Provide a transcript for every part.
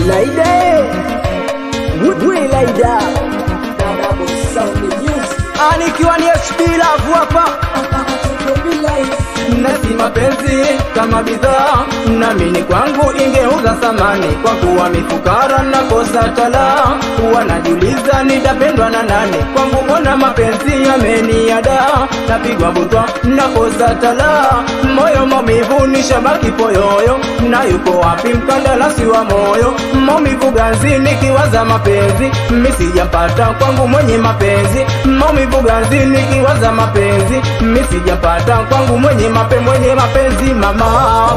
Laida we Laida anikiwa ni HB Love hapa nasi mapenzi kama bidhaa namini kwangu ingeuza thamani kwa kuwa mifukara na kosa tala wanajiuliza nitapendwa na nani kwangu mbona mapenzi yameniada napigwa butwa na kosa tala moyo maumivu ni shabaki poyoyo na yuko wapi mkandarasi wa moyo maumivu ganzi nikiwaza mapenzi misijapata kwangu mwenye mapenzi maumivu ganzi nikiwaza mapenzi misijapata kwangu mwenye mape mwenye mapenzi mama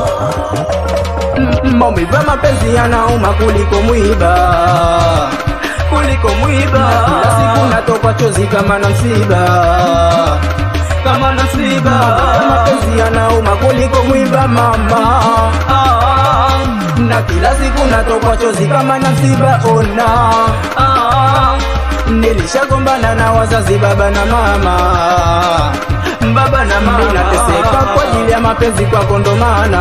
M- maumivu ya mapenzi yanauma kuliko mwiba kuliko mwiba kila siku natokwa chozi kama na msiba kama na msiba Maumivu ya mapenzi yanauma kuliko mwiba mama ah, na kila siku natokwa chozi kama na msiba ona ah, nilishagombana na wazazi baba na mama baba na mama nateseka kwa ajili ya mapenzi kwako ndo maana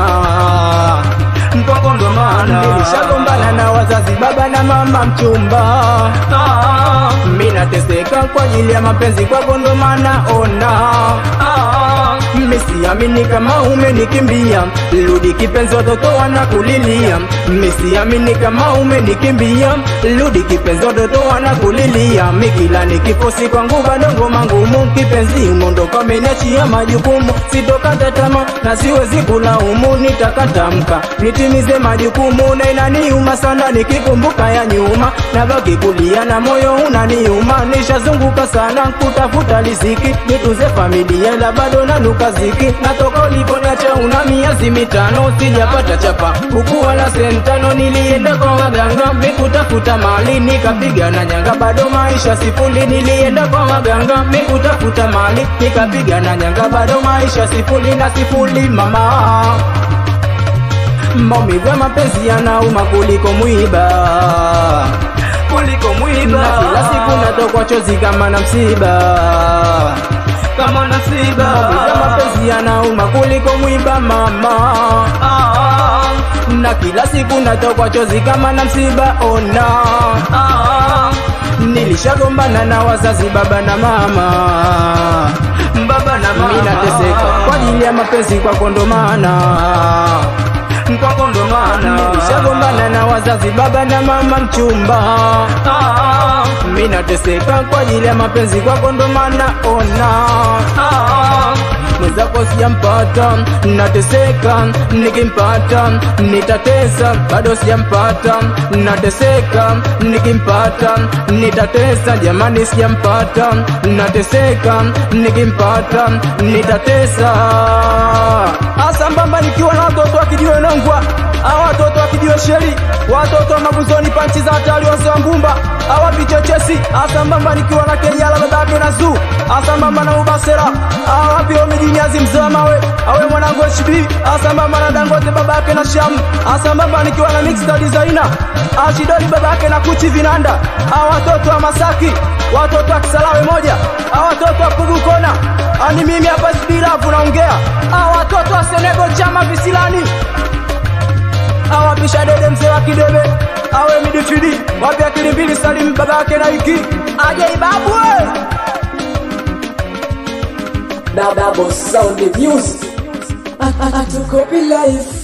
kwako ndo maana nilishagombana na wazazi baba na mama mchumba ah, mi nateseka kwa ajili ya mapenzi kwako ndo maana ona ah, misiamini kama umenikimbia rudi kipenzi watoto wanakulilia misiamini kama umenikimbia rudi kipenzi watoto wanakulilia mikila nikifosi kwangu bado ngoma ngumu kipenzi umondoka umeniachia majukumu sitokata tama na siwezi kulaumu nitakatamka nitimize majukumu na inaniuma sana nikikumbuka ya nyuma nabaki kulia na moyo unaniuma nishazunguka sana kutafuta riziki nitunze familia la bado nanuka ziki natoka uliponiacha una miezi mitano sijapata chapa huku wala sentano nilienda kwa waganga mikutafuta mali nikapiga na nyanga bado maisha sifuli nilienda kwa waganga mikutafuta mali nikapiga na nyanga bado maisha sifuli na sifuli mama maumivu ya mapenzi yanauma kuliko mwiba kuliko mwiba na kila siku natokwa chozi kama na msiba kama na msiba maumivu ya mapenzi yanauma kuliko mwiba mama ah, na kila siku natokwa chozi kama na msiba ona ah, nilishagombana na wazazi baba na mama baba na mama nateseka kwa ajili ya mapenzi kwako ndo maana kwako ndo maana nilishagombana na wazazi baba na mama mchumba ah, mi nateseka kwa ajili ya mapenzi kwako ndo maana ona ah, mwenzako sijampata nateseka nikimpata nitatesa bado sijampata nateseka nikimpata nitatesa jamani sijampata nateseka nikimpata nitatesa asambamba nikiwa na watoto wakijiwe nongwa awa watoto wakijiwe sheri watoto wa mabuzoni panchi za hatari wase wa mbumba awa vichochesi asambamba nikiwa na kejala babake na zuu asambamba na ubasera awa pio mijinyazi mzee wa mawe awe mwanangu hb asambamba na dangote babake na shamu asambamba nikiwa na mixta designer ashidori babake na kuchi vinanda awa watoto wa masaki watoto wa kisalawe moja awa watoto wa pugu kona ani mimi hapa sbilavu naongea awa watoto wa senego chama visilani awapisha dede mzee wa kidebe awe midifidi wapi akili mbili salimu babake na iki aje ibabwe Double sound the music. I, I, I took up life.